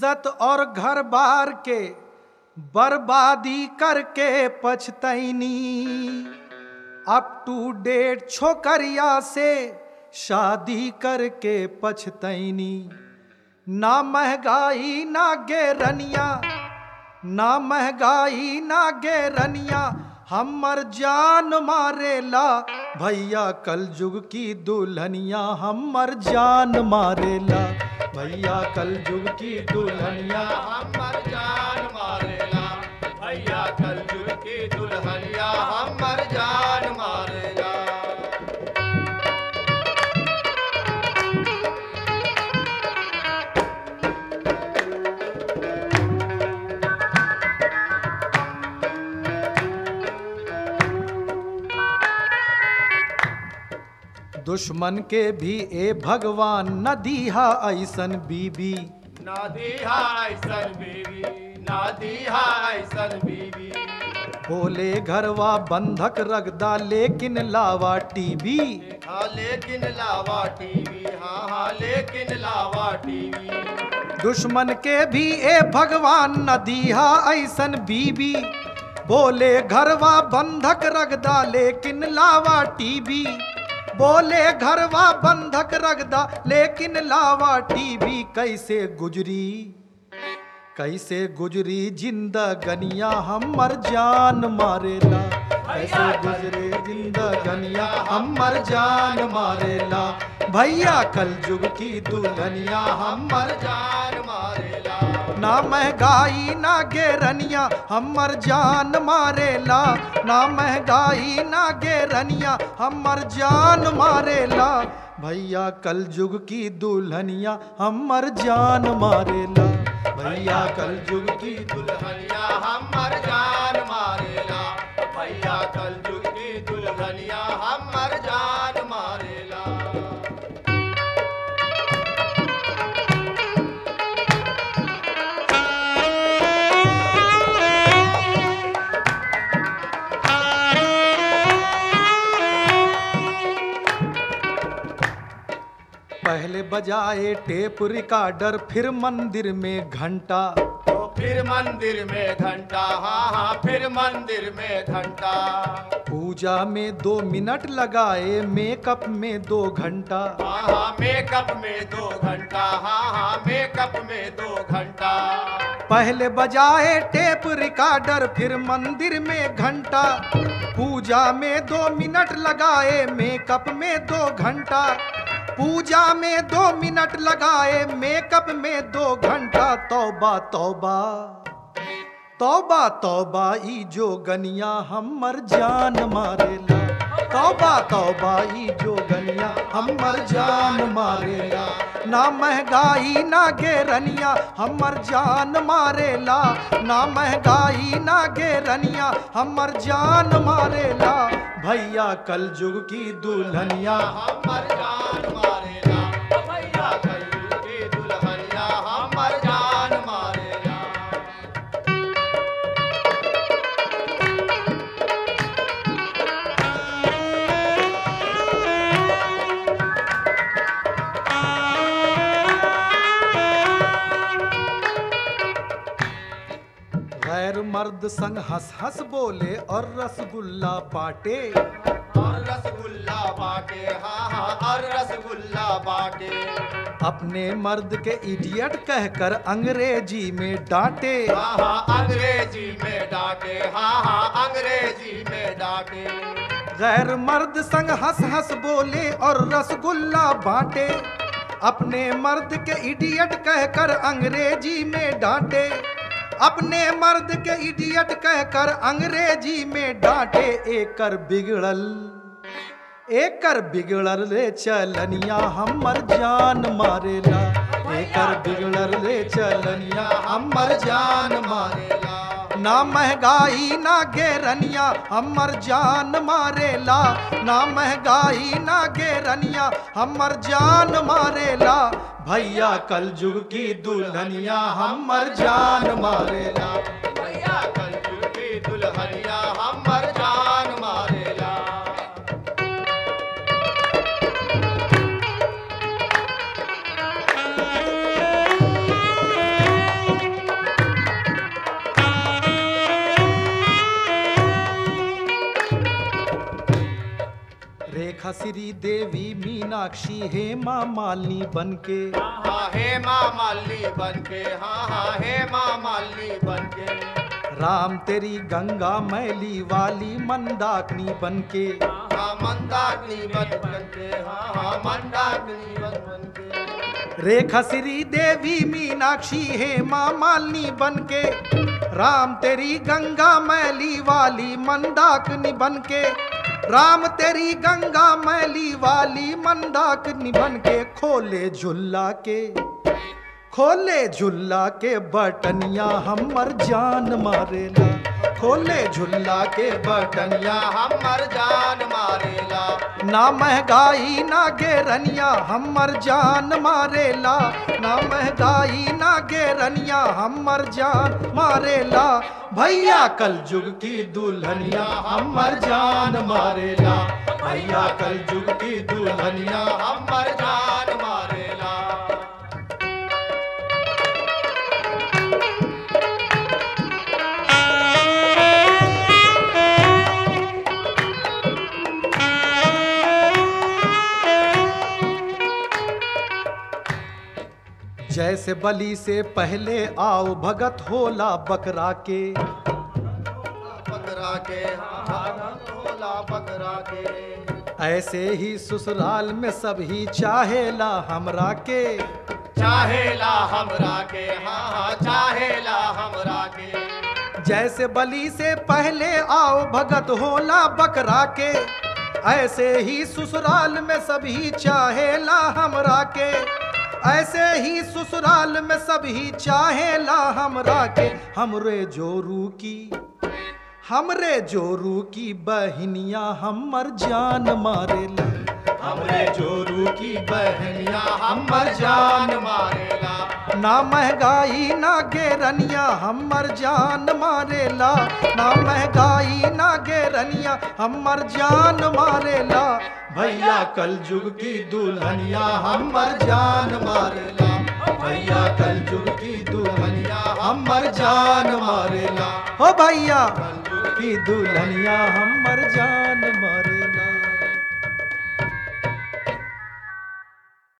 इज्जत और घर बार के बर्बादी करके पछतैनी अप टू डेट छोकरिया से शादी करके पछतैनी ना महंगाई ना गेरनिया ना महंगाई ना गेरनिया हमर जान मारेला भैया कल युग की दुल्हनिया हमर जान मारेला भैया कल युग की दुल्हनिया हमर जान मारेला भैया कल जुग की दुल्हनिया हमर जान मारेला दुश्मन के भी ए भगवान न दीहा ऐसन बीबी ना दीहा ऐसन बीवी ना दीहा ऐसन बीवी बोले घरवा बंधक रगदा लेकिन लावा टीवी हाँ लेकिन लावा टीवी हाँ हाँ लेकिन लावा टीवी दुश्मन के भी ए भगवान न दीहा ऐसन बीबी बोले घरवा बंधक रगदा लेकिन लावा टीवी बोले घरवा बंधक रगदा लेकिन लावा टीवी कैसे गुजरी कैसे गुजरी जिंदगनिया हमर जान मारेला कैसे गुजरे जिंदगनिया हमर जान मारेला भैया कल युग की दुल्हनिया हमर जान मारेला ना महंगाई ना गेरनिया हमर जान मारेला ना महंगाई ना गेरनिया हमर जान मारेला भैया कल युग की दुल्हनिया हमर जान मारेला भैया कल युग की दुल्हनिया हमर जान मारेला भैया कल जुग की दुल्हनिया हमर जान मारेला पहले बजाए टेप रिकॉर्डर फिर मंदिर में घंटा तो फिर मंदिर में घंटा हाँ हाँ फिर मंदिर में घंटा पूजा में दो मिनट लगाए मेकअप में दो घंटा हाँ हाँ मेकअप में दो घंटा हाँ हाँ मेकअप में दो घंटा पहले बजाए टेप रिकॉर्डर फिर मंदिर में घंटा पूजा में दो मिनट लगाए मेकअप में दो घंटा पूजा में दो मिनट लगाए मेकअप में दो घंटा तौबा तौबा तौबा तौबा ई जो गनिया हमर जान मारेला तौबा तौबा ई जो गनिया हमर जान मारेला ना महंगाई ना गेरनिया हमर जान मारेला ना महंगाई ना गेरनिया हमर जान मारेला भैया कल युग की दुल्हनिया हमर जान मारेला भैया कल जुग की दुल्हनिया हमर जान मारेला गैर मर्द संग हंस हंस बोले और रसगुल्ला बाटे और रसगुल्ला बाटे हाँ हाँ और रसगुल्ला बाटे अपने मर्द के इडियट कहकर अंग्रेजी में डांटे हाँ हाँ अंग्रेजी में डांटे हाँ हाँ अंग्रेजी में डांटे गैर मर्द संग हंस हंस बोले और रसगुल्ला बांटे अपने मर्द के इडियट कहकर अंग्रेजी में डांटे अपने मर्द के इडियट कहकर अंग्रेजी में डांटे एकर बिगड़ल एकर बिगड़ल रे चलनिया हमर जान मारेला एकर बिगड़ल रे चलनिया हमर जान मारेला ना महंगाई ना गेरनिया हमर जान मारेला ना महंगाई ना गेरनिया हमर जान मारेला भैया कल युग की दुल्हनिया हमर जान मारेला भैया कल जुग की दुल्हनिया हमर जान मारेला रेखा श्री देवी मीनाक्षी हेमा मालिनी बनके हाँ हे माँ माली बन के हाँ हाँ हे माँ माली बन के राम तेरी गंगा मैली वाली मंदाकिनी बनके हाँ मंदाकिनी बन बन के हाँ हाँ मंदाकिनी बन बन के रेखा श्री देवी मीनाक्षी हेमा मालिनी बनके राम तेरी गंगा मैली वाली मंदाकिनी बनके राम तेरी गंगा मैली वाली मंदाकिनी बनके खोले झुल्ला के खोले झुल्ला के बटनिया हमर जान मारेला खोले झुल्ला के बटनिया या हमर जान मारेला ना महंगाई ना गेरनिया हमर जान मारेला ना महंगाई ना गेरनिया हमर जान मारेला भैया कल जुग की दुल्हनिया हमर जान मारेला भैया कल जुग की दुल्हनिया या हमर जान मारेला जैसे बलि से पहले आओ भगत होला बकरा के बकरा के हाँ हाँ होला बकरा के ऐसे ही ससुराल में सब ही चाहेला हमरा के चाहेला हमरा के हाँ हाँ चाहेला हमरा के जैसे बलि से पहले आओ भगत होला बकरा के ऐसे ही ससुराल में सभी चाहेला हमरा के ऐसे ही ससुराल में सभी चाहेला हमरा के हमरे जोरू की हमरे जोरू की बहनिया हमर जान मारेला हमरे जोरू की बहनिया या हमर हमर जान जान मारेला ना महंगाई ना गेरनिया हमर जान मारेला ना महंगाई ना गेरनिया हमर जान मारेला भैया कल जुग की दुल्हनिया हमर जान मारेला भैया कल जुग की दुल्हनिया हमर जान मारेला हो भैया की दुल्हनिया हमर जान मारेला